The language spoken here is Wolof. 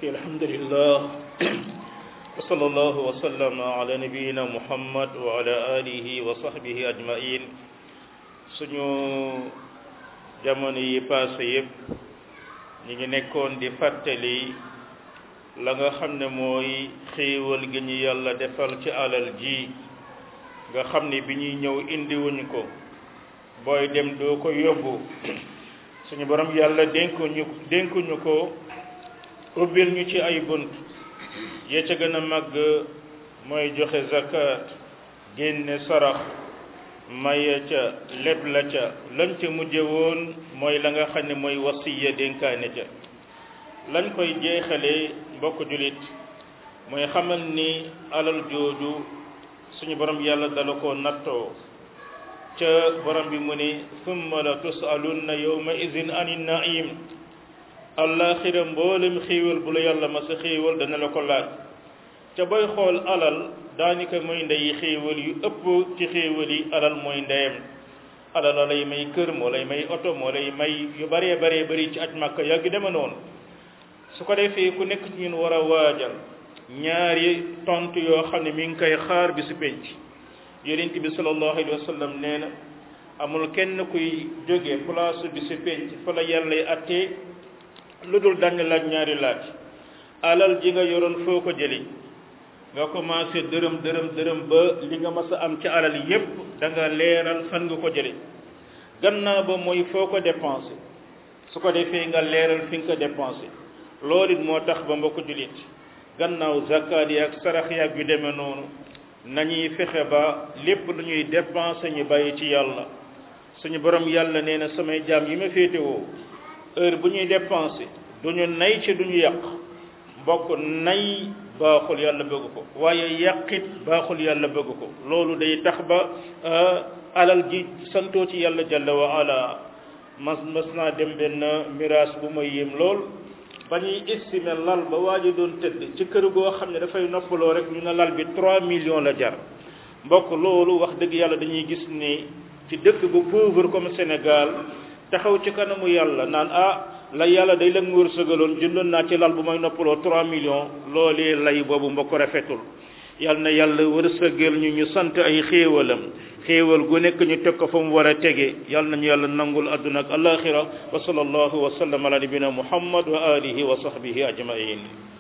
alhamdulillah wa sallallahu wa sallama ala nabiyina muhammad wa ala alihi wa sahbihi ajmain suñu jamono yi passé yëpp ñi ngi nekkoon di fàttali la nga xam ne mooy xéewal gi ñu yàlla defal ci alal ji nga xam ne bi ñuy ñëw indiwuñ ko booy dem doo ko yóbbu suñu borom yàlla dénkuñu dénkuñu ko ubbil ñu ci ay bunt ya ca gën a màgg mooy joxe zakat génne sarax maye ca lépp la ca lañ ca mujje woon mooy la nga xam ne mooy wasiya dénkaane ca lañ koy jeexale mbokk julit mooy xamal ni alal jooju suñu borom yàlla dala ko nattoo ca borom bi mu ne summa la tusalunna yawma idin ani naim allaxira mboolem xéewal bu la yàlla ma sa xéewal dana la ko laaj ca booy xool alal daanaka mooy ndeyi xéewal yu ëpp ci xéewal yi alal mooy ndeyam alal la lay may kër moo lay may oto moo lay may yu baree baree bari ci aj màkka yàgg deme noonu su ko defee ku nekk ci ñun war a waajal ñaari tontu yoo xam ne mi ngi koy xaar bi su penc yonent bi sallallahu alayhi wa sallam nee na amul kenn kuy jóge place bi su penc fa la yàlla attee lu dul dañ laaj ñaari laaj alal ji nga yoroon foo ko jëli nga commencé dërëm dërëm dërëm ba li nga mas a am ci alal yépp da nga leeral fan nga ko jëli gannaaw ba mooy foo ko dépensé su ko defee nga leeral fi nga ko dépensé loolu it moo tax ba mbokk jullit gannaaw zakkaat yi ak sarax yi ak yu demee noonu nañuy fexe ba lépp lu ñuy dépensé ñu bàyyi ci yàlla suñu borom yàlla nee na samay jaam yi ma féetewoo heure bu ñuy dépensé duñu nay ci duñu yàq mbokk nay baaxul yàlla bëgg ko waaye yàqit baaxul yàlla bëgg ko loolu day tax ba alal ji santoo ci yàlla jalla wa ala mas mas naa dem benn miraas bu ma yéem lool ba ñuy estimer lal ba waa ji doon tëdd ci kër goo xam ne dafay noppaloo rek ñu ne lal bi 3 millions la jar mbokk loolu wax dëgg yàlla dañuy gis ni ci dëkk bu pauvre comme Sénégal taxaw ci kanamu yàlla naan ah la yàlla day la mu wërsëgaloon jëndoon naa ci lal bu may noppaloo 3 millions loolee lay boobu mbokk rafetul yàlla na yàlla wërsëgal ñu ñu sant ay xéewalam xéewal gu nekk ñu teg ko fa mu war a tege yàlla nañu yàlla nangul adduna ak alaxira wa sallallahu wa sallam ala nabina muhammad wa alihi wa sahbihi ajmain